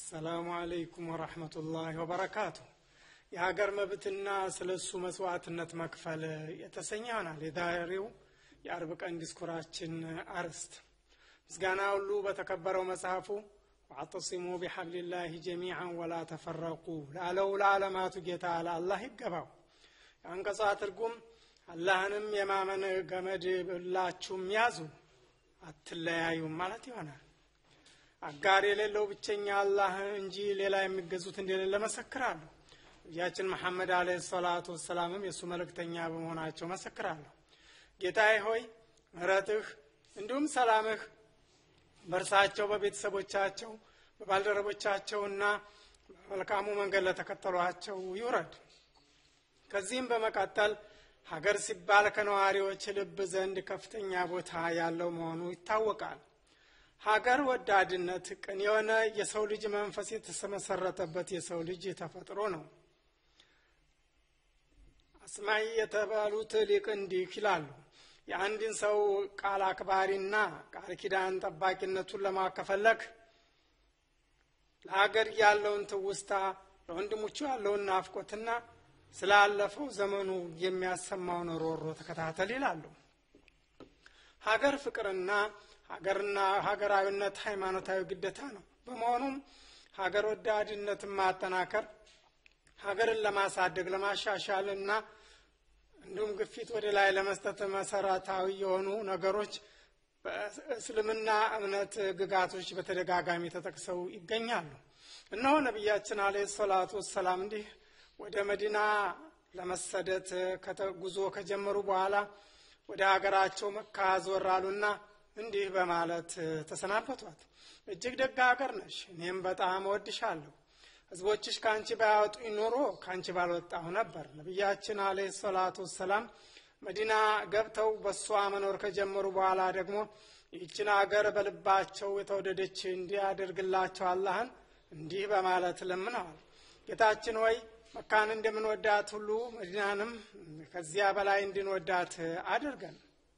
አሰላሙ አለይኩም ወረሕመቱላሂ ወበረካቱ። የሀገር መብትና ስለ እሱ መስዋዕትነት መክፈል የተሰኘ ይሆናል የዛሬው የአርብ ቀን ዲስኩራችን አርዕስት። ምስጋና ሁሉ በተከበረው መጽሐፉ ዋዕተሲሙ ቢሐብሊላሂ ጀሚዓን ወላ ተፈረቁ ላለው ለዓለማቱ ጌታ ለአላህ ይገባው። የአንቀጿ ትርጉም አላህንም የማመን ገመድ ብላችሁም ያዙ አትለያዩም ማለት ይሆናል። አጋር የሌለው ብቸኛ አላህ እንጂ ሌላ የሚገዙት እንደሌለ መሰክራለሁ። ነቢያችን መሐመድ አለ ሰላቱ ወሰላምም የእሱ መልእክተኛ በመሆናቸው መሰክራለሁ። ጌታዬ ሆይ ምሕረትህ እንዲሁም ሰላምህ በእርሳቸው በቤተሰቦቻቸው በባልደረቦቻቸውና በመልካሙ መንገድ ለተከተሏቸው ይውረድ። ከዚህም በመቀጠል ሀገር ሲባል ከነዋሪዎች ልብ ዘንድ ከፍተኛ ቦታ ያለው መሆኑ ይታወቃል። ሀገር ወዳድነት ቅን የሆነ የሰው ልጅ መንፈስ የተመሰረተበት የሰው ልጅ ተፈጥሮ ነው። አስማይ የተባሉት ሊቅ እንዲህ ይላሉ። የአንድን ሰው ቃል አክባሪና ቃል ኪዳን ጠባቂነቱን ለማከፈለክ ለሀገር ያለውን ትውስታ፣ ለወንድሞቹ ያለውን ናፍቆትና ስላለፈው ዘመኑ የሚያሰማውን ሮሮ ተከታተል ይላሉ። ሀገር ፍቅርና ሀገርና ሀገራዊነት ሃይማኖታዊ ግዴታ ነው። በመሆኑም ሀገር ወዳድነትን ማጠናከር ሀገርን ለማሳደግ ለማሻሻል እና እንዲሁም ግፊት ወደ ላይ ለመስጠት መሰረታዊ የሆኑ ነገሮች በእስልምና እምነት ግጋቶች በተደጋጋሚ ተጠቅሰው ይገኛሉ። እነሆ ነቢያችን አለ ሰላቱ ወሰላም እንዲህ ወደ መዲና ለመሰደት ጉዞ ከጀመሩ በኋላ ወደ ሀገራቸው መካ ዞር አሉና እንዲህ በማለት ተሰናበቷት። እጅግ ደግ ሀገር ነሽ፣ እኔም በጣም እወድሻለሁ። ህዝቦችሽ ከአንቺ ባያወጡኝ ኖሮ ከአንቺ ባልወጣሁ ነበር። ነቢያችን አለ ሰላቱ ወሰላም መዲና ገብተው በእሷ መኖር ከጀመሩ በኋላ ደግሞ ይህችን ሀገር በልባቸው የተወደደች እንዲያደርግላቸው አላህን እንዲህ በማለት ለምነዋል። ጌታችን ወይ መካን እንደምንወዳት ሁሉ መዲናንም ከዚያ በላይ እንድንወዳት አድርገን።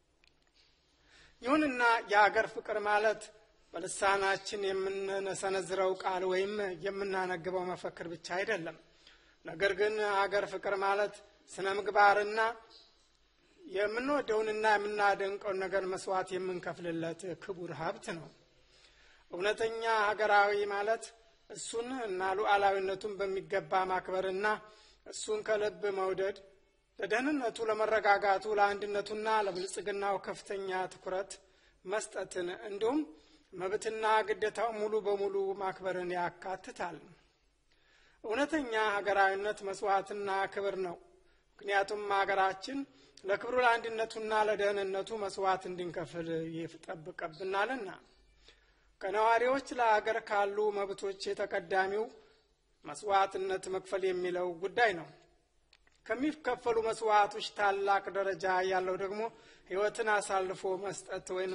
ይሁንና የአገር ፍቅር ማለት በልሳናችን የምንሰነዝረው ቃል ወይም የምናነግበው መፈክር ብቻ አይደለም። ነገር ግን አገር ፍቅር ማለት ስነ ምግባርና የምንወደውንና የምናደንቀውን ነገር መስዋዕት የምንከፍልለት ክቡር ሀብት ነው። እውነተኛ ሀገራዊ ማለት እሱን እና ሉዓላዊነቱን በሚገባ ማክበርና እሱን ከልብ መውደድ ለደህንነቱ፣ ለመረጋጋቱ፣ ለአንድነቱና ለብልጽግናው ከፍተኛ ትኩረት መስጠትን እንዲሁም መብትና ግዴታው ሙሉ በሙሉ ማክበርን ያካትታል። እውነተኛ ሀገራዊነት መስዋዕትና ክብር ነው። ምክንያቱም ሀገራችን ለክብሩ ለአንድነቱና ለደህንነቱ መስዋዕት እንድንከፍል ይጠብቅብናልና። ከነዋሪዎች ለሀገር ካሉ መብቶች የተቀዳሚው መስዋዕትነት መክፈል የሚለው ጉዳይ ነው። ከሚከፈሉ መስዋዕቶች ታላቅ ደረጃ ያለው ደግሞ ሕይወትን አሳልፎ መስጠት ወይም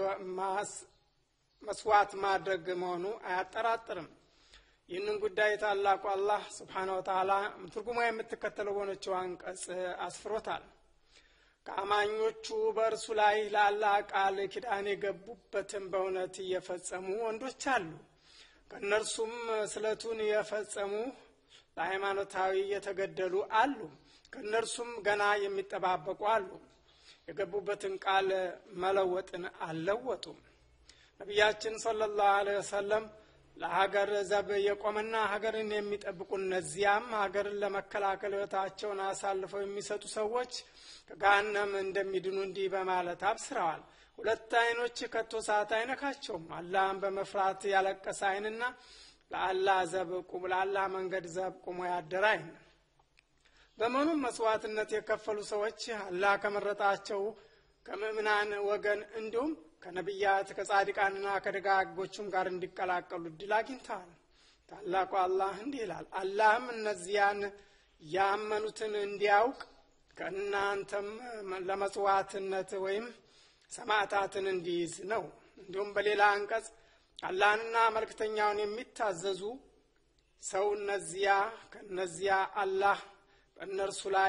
መስዋዕት ማድረግ መሆኑ አያጠራጥርም። ይህንን ጉዳይ ታላቁ አላህ ስብሓነ ወተዓላ ትርጉሟ የምትከተለው በሆነችው አንቀጽ አስፍሮታል። ከአማኞቹ በእርሱ ላይ ለአላህ ቃል ኪዳን የገቡበትን በእውነት እየፈጸሙ ወንዶች አሉ። ከእነርሱም ስለቱን የፈጸሙ ለሃይማኖታዊ የተገደሉ አሉ። ከእነርሱም ገና የሚጠባበቁ አሉ። የገቡበትን ቃል መለወጥን አልለወጡም። ነቢያችን ሰለላሁ ዐለይሂ ወሰለም ለሀገር ዘብ የቆመና ሀገርን የሚጠብቁ እነዚያም ሀገርን ለመከላከል ሕይወታቸውን አሳልፈው የሚሰጡ ሰዎች ከገሃነም እንደሚድኑ እንዲህ በማለት አብስረዋል። ሁለት አይኖች ከቶ ሰዓት አይነካቸውም። አላህን በመፍራት ያለቀሰ አይንና ለአላህ ዘብ ቁም ለአላህ መንገድ ዘብ ቁሞ ያደረ አይን። በመሆኑም መስዋዕትነት የከፈሉ ሰዎች አላህ ከመረጣቸው ከምእምናን ወገን እንዲሁም ከነቢያት ከጻድቃንና ከደጋጎቹም ጋር እንዲቀላቀሉ እድል አግኝተዋል። ታላቁ አላህ እንዲህ ይላል፣ አላህም እነዚያን ያመኑትን እንዲያውቅ ከእናንተም ለመጽዋዕትነት ወይም ሰማዕታትን እንዲይዝ ነው። እንዲሁም በሌላ አንቀጽ አላህንና መልእክተኛውን የሚታዘዙ ሰው እነዚያ ከእነዚያ አላህ በእነርሱ ላይ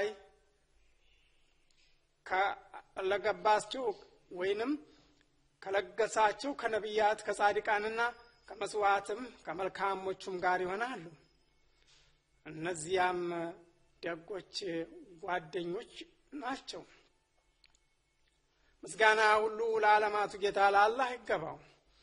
ከለገባቸው ወይንም ከለገሳቸው ከነቢያት ከጻድቃንና ከመስዋዕትም ከመልካሞቹም ጋር ይሆናሉ። እነዚያም ደጎች ጓደኞች ናቸው። ምስጋና ሁሉ ለዓለማቱ ጌታ ለአላህ ይገባው።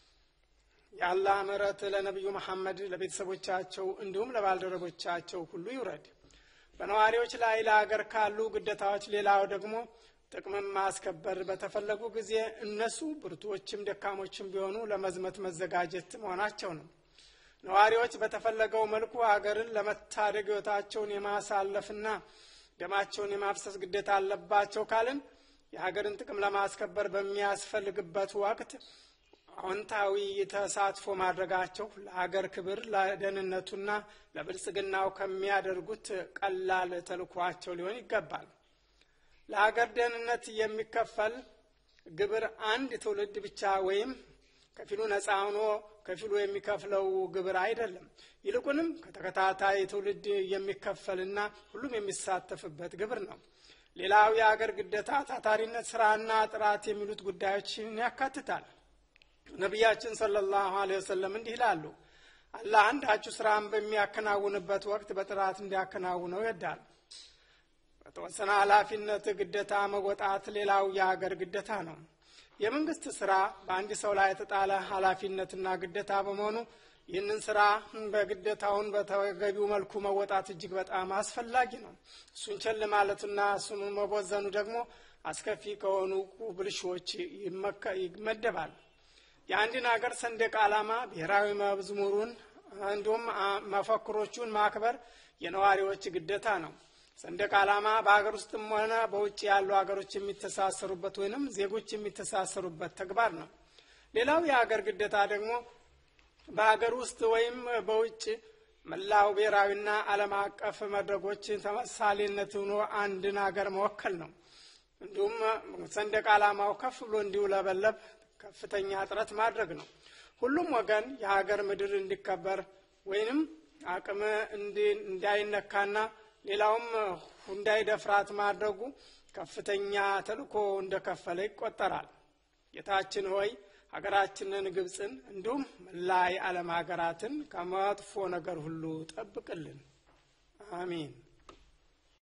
የአላህ ምሕረት ለነቢዩ መሐመድ ለቤተሰቦቻቸው እንዲሁም ለባልደረቦቻቸው ሁሉ ይውረድ። በነዋሪዎች ላይ ለአገር ካሉ ግዴታዎች ሌላው ደግሞ ጥቅምን ማስከበር በተፈለጉ ጊዜ እነሱ ብርቱዎችም ደካሞችም ቢሆኑ ለመዝመት መዘጋጀት መሆናቸው ነው። ነዋሪዎች በተፈለገው መልኩ ሀገርን ለመታደግ ሕይወታቸውን የማሳለፍና ደማቸውን የማፍሰስ ግዴታ አለባቸው ካልን የሀገርን ጥቅም ለማስከበር በሚያስፈልግበት ወቅት አዎንታዊ ተሳትፎ ማድረጋቸው ለሀገር ክብር ለደህንነቱና ለብልጽግናው ከሚያደርጉት ቀላል ተልኳቸው ሊሆን ይገባል። ለሀገር ደህንነት የሚከፈል ግብር አንድ ትውልድ ብቻ ወይም ከፊሉ ነፃ ሆኖ ከፊሉ የሚከፍለው ግብር አይደለም። ይልቁንም ከተከታታይ ትውልድ የሚከፈልና ሁሉም የሚሳተፍበት ግብር ነው። ሌላው የሀገር ግዴታ ታታሪነት፣ ስራና ጥራት የሚሉት ጉዳዮችን ያካትታል። ነቢያችን ሰለላሁ ዐለይሂ ወሰለም እንዲህ ይላሉ፣ አላህ አንዳችሁ ስራን በሚያከናውንበት ወቅት በጥራት እንዲያከናውነው ይወዳል። በተወሰነ ኃላፊነት ግዴታ መወጣት ሌላው የሀገር ግዴታ ነው። የመንግስት ስራ በአንድ ሰው ላይ የተጣለ ኃላፊነትና ግዴታ በመሆኑ ይህንን ስራ በግዴታውን በተገቢው መልኩ መወጣት እጅግ በጣም አስፈላጊ ነው። እሱን ቸል ማለቱና እሱን መቦዘኑ ደግሞ አስከፊ ከሆኑ ብልሾች ይመደባል። የአንድን ሀገር ሰንደቅ ዓላማ፣ ብሔራዊ መዝሙሩን እንዲሁም መፈክሮቹን ማክበር የነዋሪዎች ግዴታ ነው። ሰንደቅ ዓላማ በሀገር ውስጥም ሆነ በውጭ ያሉ ሀገሮች የሚተሳሰሩበት ወይንም ዜጎች የሚተሳሰሩበት ተግባር ነው። ሌላው የሀገር ግዴታ ደግሞ በሀገር ውስጥ ወይም በውጭ መላው ብሔራዊና ዓለም አቀፍ መድረኮች ተመሳሌነት ሆኖ አንድን ሀገር መወከል ነው። እንዲሁም ሰንደቅ ዓላማው ከፍ ብሎ እንዲውለበለብ ከፍተኛ ጥረት ማድረግ ነው። ሁሉም ወገን የሀገር ምድር እንዲከበር ወይንም አቅም እንዳይነካና ሌላውም እንዳይደፍራት ማድረጉ ከፍተኛ ተልእኮ እንደከፈለ ይቆጠራል። ጌታችን ሆይ ሀገራችንን ግብፅን እንዲሁም መላ የዓለም ሀገራትን ከመጥፎ ነገር ሁሉ ጠብቅልን። አሚን።